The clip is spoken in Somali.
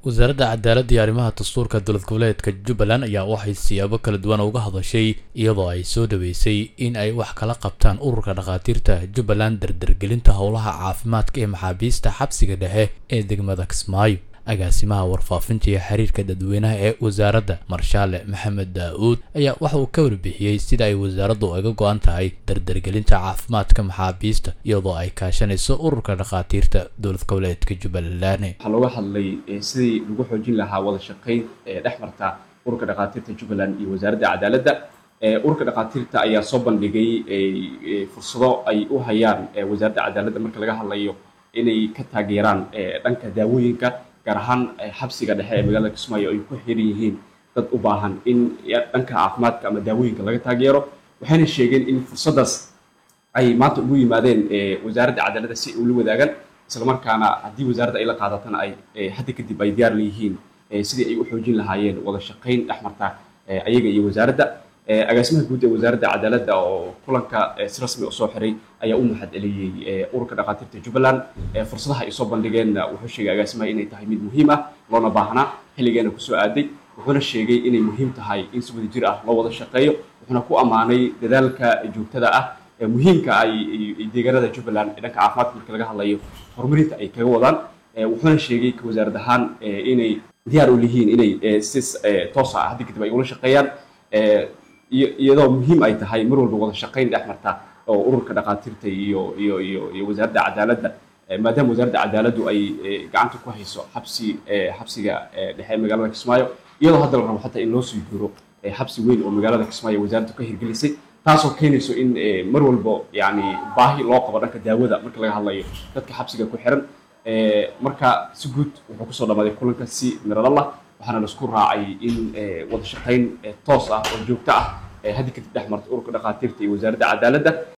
wasaaradda cadaaladda iyo arrimaha dastuurka dowlad goboleedka jubbaland ayaa waxay siyaabo kala duwan uga hadashay iyadoo ay soo dhaweysay in ay wax kala qabtaan ururka dhakhaatiirta jubbaland dardargelinta howlaha caafimaadka ee maxaabiista xabsiga dhexe ee degmada kismaayo agaasimaha warfaafinta iyo xiriirka dadweynaha ee wasaaradda marshaale maxamed daa-uud ayaa waxa uu ka warbixiyey sida ay wasaaraddu uga go-an tahay dardargelinta caafimaadka maxaabiista iyadoo ay kaashanayso ururka dhakhaatiirta dowlad goboleedka jubbaland waxaa looga hadlay sidii lagu xoojin lahaa wada shaqayn ee dhex marta ururka dhakhaatiirta jubbaland iyo wasaaradda cadaaladda ururka dhakhaatiirta ayaa soo bandhigay fursado ay u hayaan wasaaradda cadaaladda marka laga hadlayo inay ka taageeraan dhanka daawooyinka gaar ahaan xabsiga dhexe ee magaalada kismaayo ay ku xiran yihiin dad u baahan in dhanka caafimaadka ama daawooyinka laga taageero waxayna sheegeen in fursaddaas ay maanta ugu yimaadeen wasaaradda cadaaladda si ay ula wadaagaan islamarkaana haddii wasaaradda ay la qaadatana ay hadda kadib ay diyaar leeyihiin sidii ay u xoojin lahaayeen wada shaqayn dhex marta ayaga iyo wasaaradda agaasimaha guud ee wasaaradda cadaaladda oo kulanka si rasmi u soo xiray ayaa u mahad celiyey ururka dhakhaatiirta jubbaland fursadaha ay soo bandhigeenna wuxuu sheegay agaasimaha inay tahay mid muhiim ah loona baahnaa xilligeena kusoo aaday wuxuuna sheegay inay muhiim tahay in si wada jir ah loo wada shaqeeyo wuxuuna ku ammaanay dadaalka joogtada ah ee muhiimka ay deegaanada jubbaland ee dhanka caafimaadka marka laga hadlayo horumarinta ay kaga wadaan wuxuuna sheegay ka wasaarad ahaan inay diyaar u lihiin inay si toos ah haddi kadib ay ula shaqeeyaan iyadoo muhiim ay tahay mar walba wada shaqayn dhex marta oo ururka dhakhaatiirta iyo iyo iyo iyo wasaaradda cadaaladda maadaama wasaaradda cadaaladdu ay gacanta ku hayso xabsi xabsiga dhexe ee magaalada kismaayo iyadoo hadda la rabo xataa in loo sii jiro xabsi weyn oo magaalada kismaayo wasaaraddu ka hirgelisay taasoo keenayso in mar walba yani baahi loo qabo dhanka daawada marka laga hadlayo dadka xabsiga ku xiran marka si guud wuxuu kusoo dhamaaday kulanka si miradalla waxaana laisku raacay in wada shaqayn toos ah oo joogto ah haddi kadib dhex marta ururka dhakhaatiirta iyo wasaaradda cadaaladda